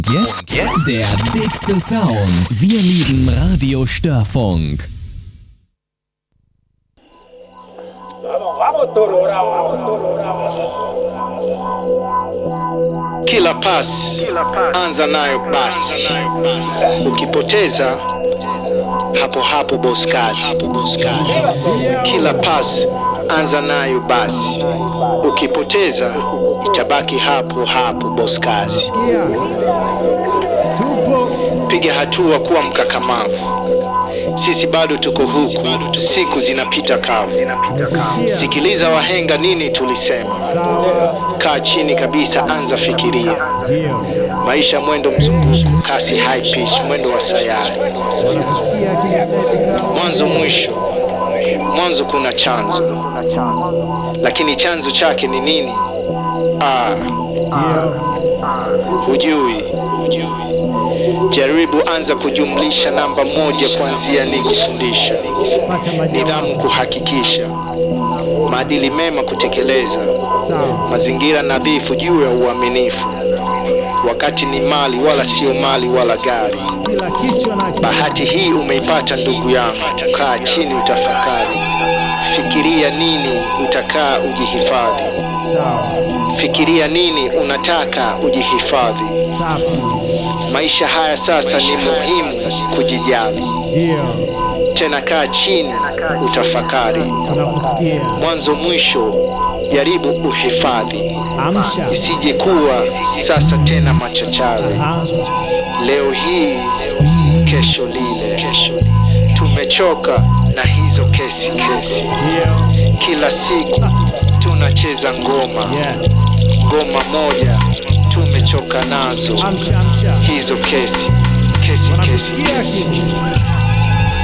Jetzt, jetzt der dickste Sound. Wir lieben Radio Störfunk. Vamos, vamos, toro, bravo, vamos, toro, bravo. Kila pasi anza nayo basi, ukipoteza hapo hapo boskali. Kila pasi anza nayo basi, ukipoteza itabaki hapo hapo boskali. Sikia, tupo Piga hatua, kuwa mkakamavu. Sisi bado tuko huku, siku zinapita kavu. tumekusikia. Sikiliza wahenga, nini tulisema? Sawa, Kaa chini kabisa, anza fikiria. ndio Maisha mwendo mzunguko, kasi high pitch, mwendo wa sayari, nakusikia kinisepika. mwanzo mwisho. Mwanzo kuna chanzo, lakini chanzo chake ni nini? Ah, Ndio, hujui. Jaribu anza kujumlisha namba moja kuanzia ni kufundisha, pata majawabu. nidhamu kuhakikisha, maadili mema kutekeleza, Sawa, mazingira nadhifu juu ya uaminifu. Wakati ni mali, wala sio mali wala gari. kila kichwa na akili. Bahati hii umeipata ndugu yangu, kaa chini utafakari, fikiria nini utakaa ujihifadhi, Sawa, fikiria nini unataka ujihifadhi. safi, Maisha haya sasa ni muhimu kujijali, ndio, tena kaa chini utafakari, tunakusikia. mwanzo mwisho, jaribu uhifadhi, Amsha. isije kuwa sasa tena machachari. Aha, Leo hii kesho lile, tumechoka na hizo kesi kesi. ndio, Kila siku tunacheza ngoma, yeah. ngoma moja tumechoka nazo Amsha, amsha. hizo kesi kesi kesi Wanakusikia kesi. akili.